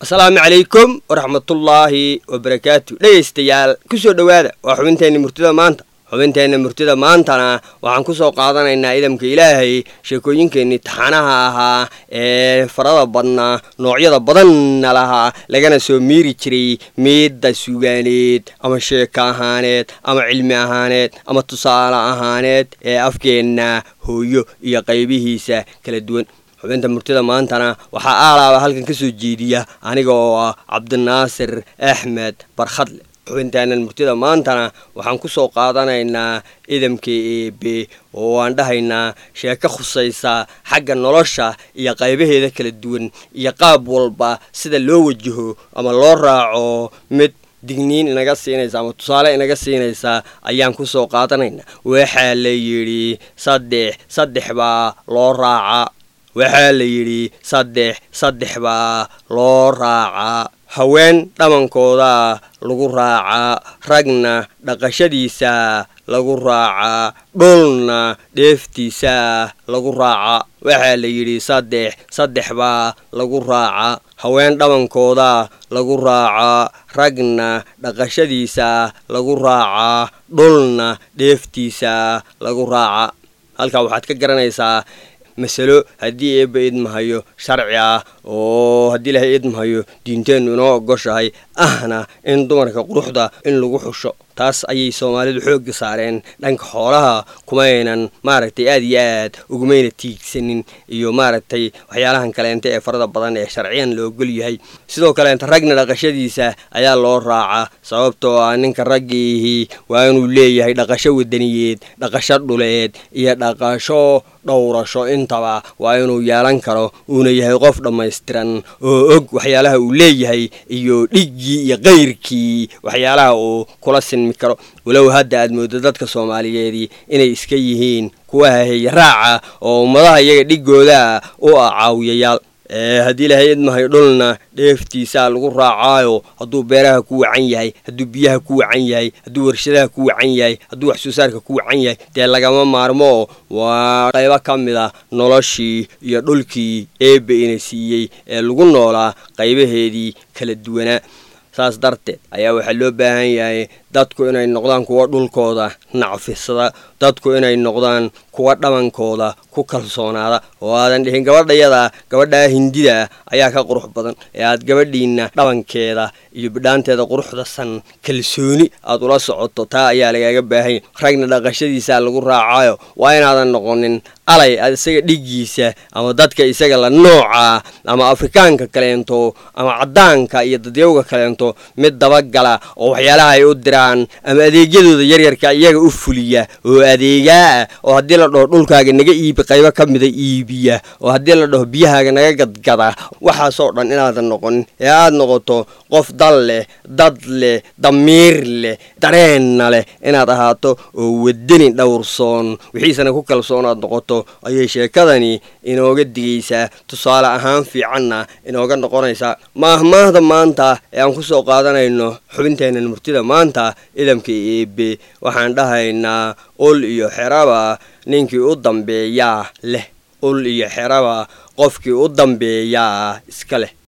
asalaamu calaykum waraxmatullaahi wabarakaatu dhegaystayaal ku soo dhowaada waa xubinteenna murtida maanta xubinteenna murtida maantana waxaan ku soo qaadanaynaa idamka ilaahay sheekooyinkeennii taxanaha ahaa ee farada badnaa noocyada badanna lahaa lagana soo miiri jiray miidda sugaaneed ama sheeko ahaaneed ama cilmi ahaaneed ama tusaale ahaaneed ee afkeenna hooyo iyo qaybihiisa kala duwan xubinta murtida maantana waxaa aalaaba halkan ka soo jeediya aniga oo ah cabdinaasir axmed barkhadle xubintaanan murtida maantana waxaan ku soo qaadanaynaa idamka eebe oo aan dhahaynaa sheeko khusaysa xagga nolosha iyo qaybaheeda kala duwan iyo qaab walba sida loo wajaho ama loo raaco mid digniin inaga siinaysa ama tusaale inaga siinaysa ayaan ku soo qaadanaynaa waxaa la yidhi saddex saddex baa loo raaca waxaa la yidhi saddex saddex baa loo raacaa haween dhamankooda lagu raacaa ragna dhaqashadiisa lagu raacaa dhulna dheeftiisa lagu raacaa waxaa la yidhi saddex saddex baa lagu raacaa haween dhamankooda lagu raacaa ragna dhaqashadiisa lagu raacaa dhulna dheeftiisa lagu raacaa halkaa waxaad ka garanaysaa masalo haddii eebba idmahayo sharci ah oo haddii ilaahay idmahayo diinteennu inoo ogoshahay ahna in dumarka quruxda in lagu xusho taas ayay soomaalidu xoogga saareen dhanka xoolaha kumaynan maaragtay aad iyo aad ugumayna tiigsanin iyo maaragtay waxyaalahan kaleenta ee farada badan ee sharciyan la ogol yahay sidoo kaleenta ragna dhaqashadiisa ayaa loo raacaa sababtoo ah ninka raggiihii waa inuu leeyahay dhaqasho wadaniyeed dhaqasho dhuleed iyo dhaqasho dhowrasho intaba waa inuu yeelan karo uuna yahay qof dhammaystiran oo og waxyaalaha uu leeyahay iyo dhiggii iyo kayrkii waxyaalaha uu kula sinmi karo walow hadda aad mooddo dadka soomaaliyeedii inay iska yihiin kuwa haheeye raaca oo ummadaha iyaga dhigooda u ah caawiyayaal haddii ilaahay idmahay dhulna dheeftiisaa lagu raacaayo hadduu beeraha ku wacan yahay hadduu biyaha ku wacan yahay hadduu warshadaha ku wacan yahay hadduu wax soo saarka ku wacan yahay dee lagama maarmo waa qaybo ka mid a noloshii iyo dhulkii eebbe ina siiyey ee lagu noolaa qaybaheedii kala duwanaa saas darteed ayaa waxaa loo baahan yahay dadku inay noqdaan kuwa dhulkooda nacfisada dadku inay noqdaan kuwa dhamankooda ku kalsoonaada oo aadan dhihin gabadhayada gabadhaa hindida ayaa ka qurux badan ee aad gabadhiinna dhabankeeda iyo bidhaanteeda quruxda san kalsooni aad ula socoto taa ayaa lagaaga baahanya ragna dhaqashadiisaa lagu raacaayo waa inaadan noqonin alay aad isaga dhigiisa ama dadka isaga la nooca ama afrikaanka kaleento ama caddaanka iyo dadyawga kaleento mid dabagala oo waxyaalaha ay u diraan ama adeegyadooda yaryarka iyaga u fuliya oo adeegaa ah oo haddii la dhaho dhulkaaga naga iibi qaybo ka mida iibiya oo haddii la dhaho biyahaaga naga gadgada waxaasoo dhan inaadan noqonin ee aad noqoto qof dal leh dad leh damiir leh dareenna leh inaad ahaato oo wadani dhowrsoon wixiisana ku kalsoonaad noqoto ayay sheekadani inooga digaysaa tusaale ahaan fiicanna inooga noqonaysaa maahmaahda maanta ee aan ku soo qaadanayno xubinteennan murtida maanta idamka eebe waxaan dhahaynaa ul iyo xeraba ninkii u dambeeyaa leh ul iyo xeraba qofkii u dambeeyaa iska leh